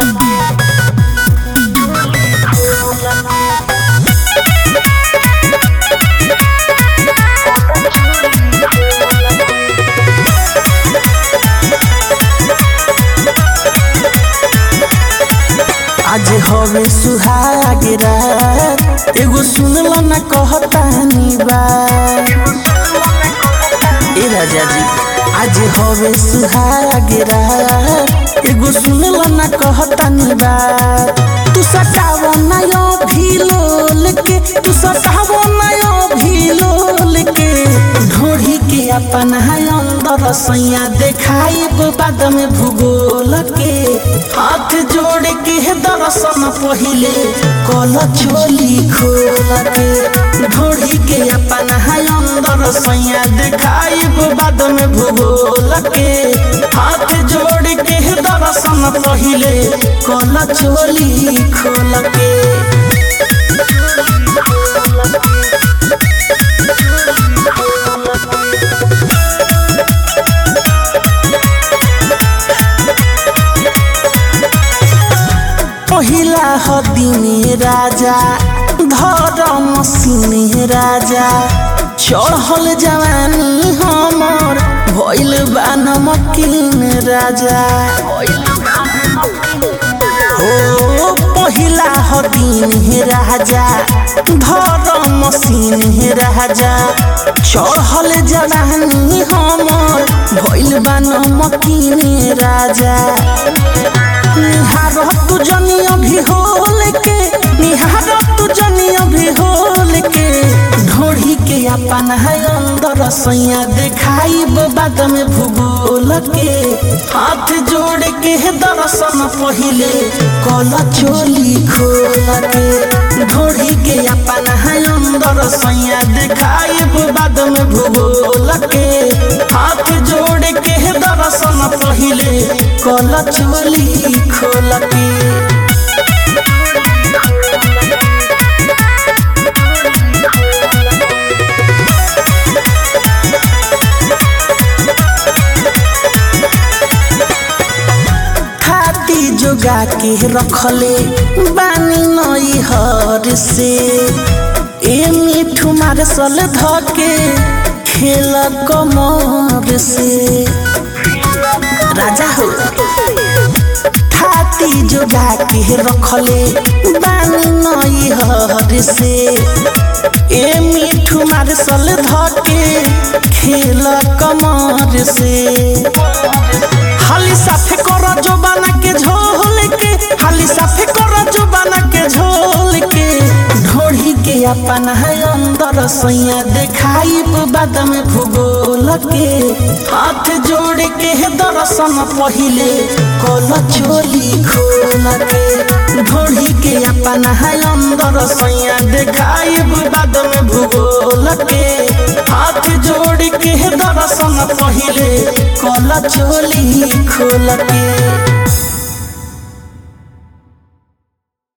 आज हवे सुहाग रात एगो सुनल न कहतानी बा ए राजा जी आज हवे सुहाग रात एगो सुनल न कहतानी बा तू सटाव नयो भीलोल के तू सटाव नयो भीलोल के ढोढ़ी के अपन है अंदर सैया देखाई बाद में भूगोल के हाथ जोड़ के दर्शन पहिले कल चोली खोल के ढोढ़ी के अपन है अंदर सैया देखाई बाद में भूगोल के हाथ जोड़ के दर्शन पहिले कल चोली खोल के पहिला हदिने राजा धरम सिने राजा चढ़ल जवानी हमर भइल बा नमकीन राजा हो पहिला हदिन राजा धरम सिने राजा चढ़ल जवानी हमर भइल बा नमकीन राजा निहार तू जनिया भी होल के निहार तू जनिया भी होल के ढोढ़ी के अपन है अंदर सैया देखाई बाद में भूगोल के हाथ जोड़ के दर्शन पहिले कल चोली खोल के ढोढ़ी के अपन है अंदर सैया देखाई बाद में भूगोल के हाथ जोड़ के दर्शन पहिले कल चोली खोल के हाथी जोगा के रखले बानी नई हर से ए मिठू मार सल धके खेल कमर से राजा हो हाथी जोगा के रखले बानी नई हर से ए मिठू मार सल धके खेल कमर से हाली साफे कर जो बना के झोल के हाली साफे कर जो बना के झोल के ढोढ़ी के अपन है अंदर सैया देखाई बाद में भूगोल के हाथ जोड़ के दर्शन पहिले कल चोली खोल के ढोढ़ी के अपन है अंदर सैया देखाई बाद में भूगोल के हाथ जोड़ के दर्शन पहिले कल चोली खोल के